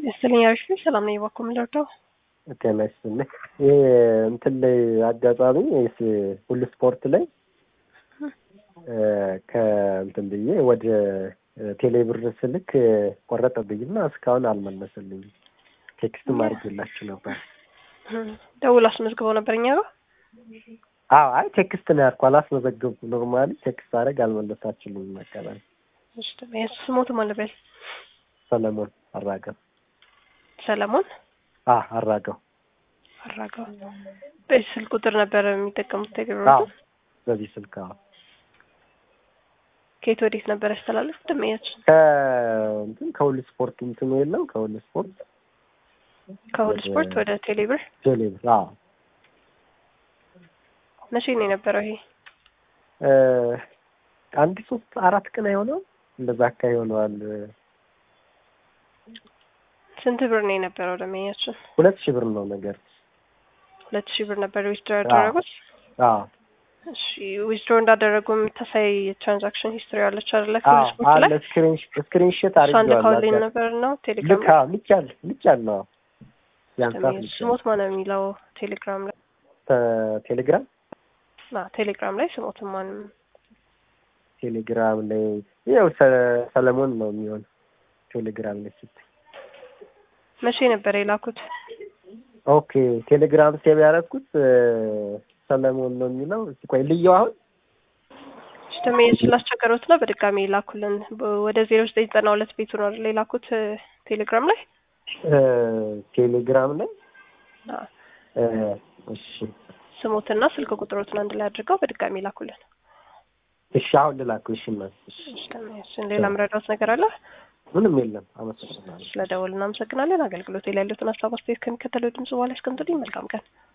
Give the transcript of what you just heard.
ይስጥልኝ አሪፍ ነኝ። ሰላም ነኝ። እባክዎ ምን ልርዳው? ጤና ይስጥልኝ። ይህ እንትን ላይ አጋጣሚ ሁሉ ስፖርት ላይ ከእንትን ብዬ ወደ ቴሌብር ስልክ ቆረጠብኝና እስካሁን አልመለሰልኝም። ቴክስትም አድርጌላችሁ ነበር። ደውል አስመዝግበው ነበር እኛ ጋር። አዎ አይ ቴክስት ነው ያልኩ አላስመዘገብኩም። ኖርማሊ ቴክስት አደረግ አልመለሳችሁልኝም። መቀበል ስሞቱ ማን በል ሰለሞን አራገው ሰለሞን አ አራገው አራገው በዚህ ስልክ ቁጥር ነበር የሚጠቀሙት ቴሌብር አዎ በዚህ ስልክ አዎ ከየት ወዴት ነበር ያስተላለፍ ደመያችን ከእንትን ከሁሉ ስፖርት እንትኑ የለም ከሁሉ ስፖርት ከሁሉ ስፖርት ወደ ቴሌብር ቴሌብር አዎ መቼ ነው የነበረው ይሄ? አንድ ሶስት አራት ቀን አይሆነው እንደዛ አካባቢ ሆነዋል። ስንት ብር ነው የነበረው ደመኛችን? ሁለት ሺህ ብር ነው ነገር ሁለት ሺህ ብር ነበር ዊዝድሮ ያደረጉት። አዎ እሺ ዊዝድሮ እንዳደረጉ የምታሳይ የትራንዛክሽን ሂስትሪ አለች አይደለ? ከሁሉ ስፖርት አለ ላይ ስክሪን ስክሪንሾት እሷን ልካውልኝ አድርጌዋለሁ። ነበር ነው ቴሌግራም ልክ አዎ ልቻል ልቻለሁ። ያንሳት ልቻለሁ። ስሞት ማን ነው የሚለው ቴሌግራም ላይ ቴሌግራም ና ቴሌግራም ላይ ስሞት ማንም ቴሌግራም ላይ ያው ሰ- ሰለሞን ነው የሚሆን ቴሌግራም ላይ ስትይ መቼ ነበር የላኩት? ኦኬ ቴሌግራም ሴቭ ያደረኩት ሰለሞን ነው የሚለው። እስኪ ቆይ ልየው አሁን ሲስተም ስላስቸገሩት ነው በድጋሚ የላኩልን በ- ወደ ዜሮ ዘጠኝ ዘጠና ሁለት ቤቱ ነው አይደል የላኩት ቴሌግራም ላይ እ፣ ቴሌግራም ላይ አዎ። እ፣ እሺ ስሞትና ስልክ ቁጥሮትን አንድ ላይ አድርገው በድጋሚ ላኩልን። እሺ አሁን ልላከው። እሺ እናት እሺ ሲስተም ሌላ ምረዳት ነገር አለ? ምንም የለም። አመሰግናለሁ። ስለ ደወል እናመሰግናለን። አገልግሎት ላይ ያሉትን ሀሳብ አስተያየት ከሚከተለው ድምጽ በኋላ ያስቀምጡልኝ። መልካም ቀን